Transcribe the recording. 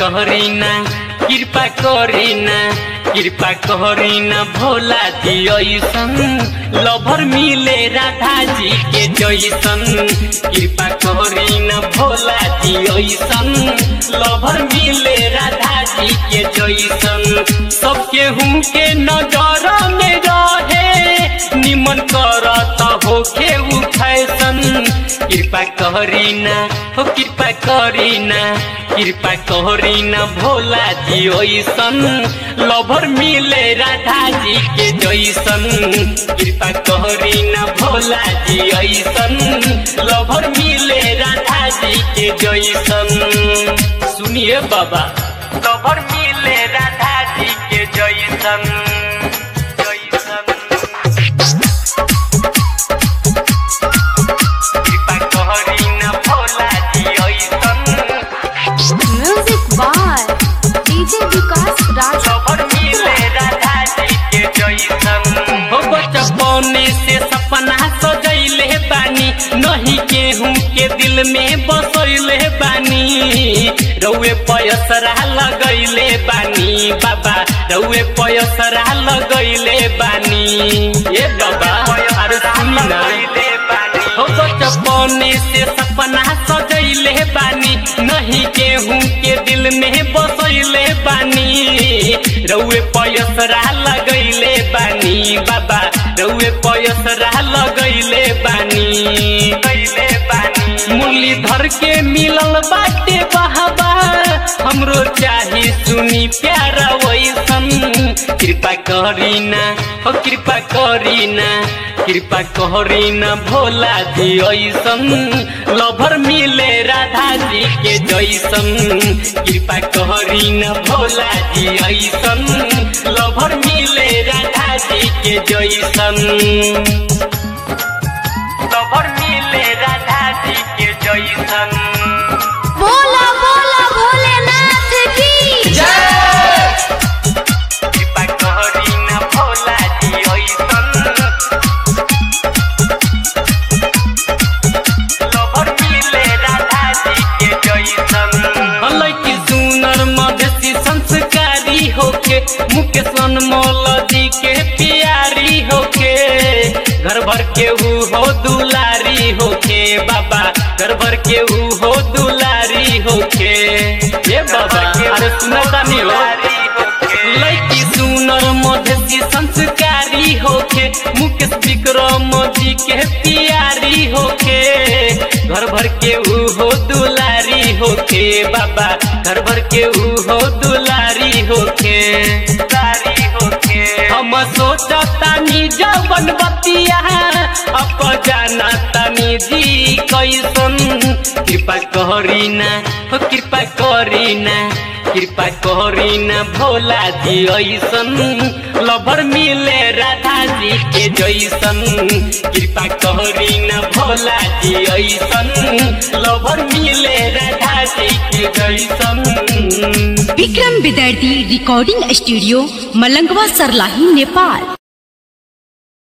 कहरीना कृपा करीना कृपा करीना भोला जी ऐसन लभर मिले राधा जी के जैसन कृपा करीना भोला जी ऐसन लभर मिले राधा जी के जैसन सबके हूँ के नजर में रहे निमन करत होके उ फैशन कृपा करीना हो कृपा करीना कृपा करीना भोला जी ऐसन लभर मिले राधा जी के जैसन कृपा करीना भोला जी ऐसन लभर मिले राधा जी के जैसन सुनिए बाबा लभर मिले राधा जी के जैसन जैसन कृपा करीना भोला जी ऐसन music by DJ Vikas Raj खबर मिले राधा जी के जैसन हो बचपने से सपना सजैले बानी नहीं केहू के दिल में बसैले बानी रउए पयसरा लगैले बानी बाबा रउए पयसरा लगैले बानी ए बाबा अरे सुनी ना हो बचपने से सपना सजैले बानी नहीं केहू के दिल में बसैले बानी रउए पयसरा लगैले बानी बाबा रउए पयसरा लगैले बानी कैले बानी मुरलीधर के मिलल बाटे बहाबा हमरो चाही सुनी प्यारा वैसन कृपा करीना हो कृपा करीना कृपा करीना भोला जी ऐसन लभर मिले राधा जी के जैसन कृपा करीना भोला जी ऐसन लभर मिले राधा जी के जैसन लभर मिले राधा जी के जैसन बोला बोला भोलेनाथ की कृपा करीना भोला जी ऐसन लभर मिले राधा जी के जैसन हलकी सुनर मधेसी संस्कारी होके मुकेश अनमोल जी के प्यारी होके घर भर के ऊ हो दुलारी होके बाबा घर भर के ऊ हो दुलारी होके ये बाबा अरे सुनता नहीं हो लड़की सुनर मधेसी संस्कारी होके मुकेश विक्रम जी के प्यारी होके घर भर के ऊ हो दुलारी होके बाबा घर भर के ऊ हो दुलारी होके दुलारी होके हम सोचतानी जवन बतिया अप जाना तनी जी कैसन कृपा करीना हो कृपा करीना कृपा करीना भोला जी ऐसन लभर मिले राधा जी के जैसन कृपा करीना भोला जी ऐसन लभर मिले राधा जी के जैसन विक्रम विद्यार्थी रिकॉर्डिंग स्टूडियो मलंगवा सरलाही नेपाल